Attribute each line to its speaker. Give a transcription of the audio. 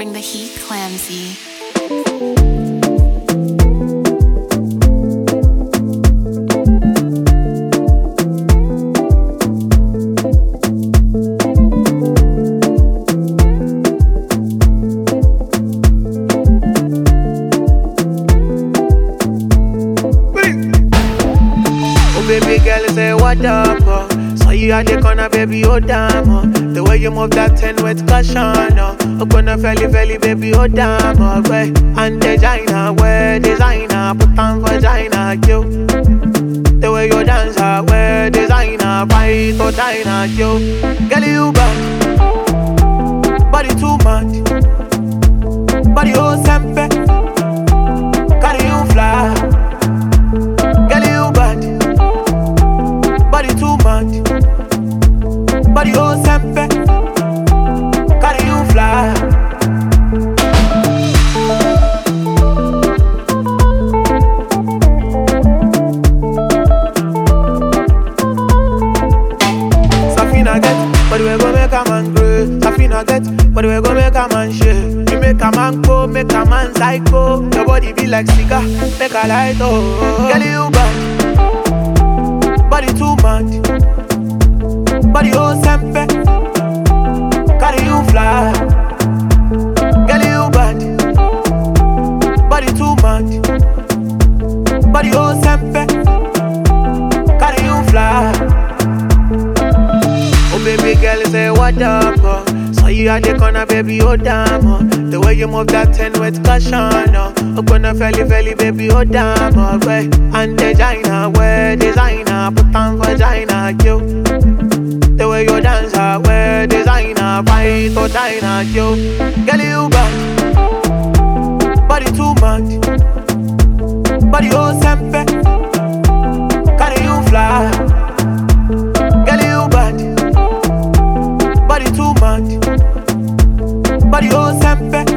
Speaker 1: bring the heat, Clamsy.
Speaker 2: Oh baby girl, say what up? Oh. Saw you at the corner, baby, oh damn. Oh. The way you move that ten with caution. Oh, oh gonna felly felly, baby, oh damn. Oh, way and designer, wear designer, put on vagina, yo. The way you dance, I wear designer, fight or diner, yo. Girl, you bad, body too much, body oh sempe, carry you fly. Girl, you bad body too much. Body oh sempe, carry you fly. Safina get, but we go make a man grow. Safina get, but we go make a man shake. You make a man go, make a man psycho. Your body be like cigar, make a light oh. Girl, you bad, body too much. Body oh sempe, carry you fly. Girl, you bad, body too much. Body oh sempe, carry you fly. Oh baby girl, say what up? Oh. Saw you at the corner, baby, oh damn. Oh. The way you move that ten with caution. Oh, oh gonna felly felly, baby, oh damn. Oh, way and designer, wear designer, put on vagina, yo. The way you dance, I wear designer, fight or diner, yo. Girl, you bad, body too much, body oh sempe, carry you fly. Girl, you bad, body too much, body oh sempe,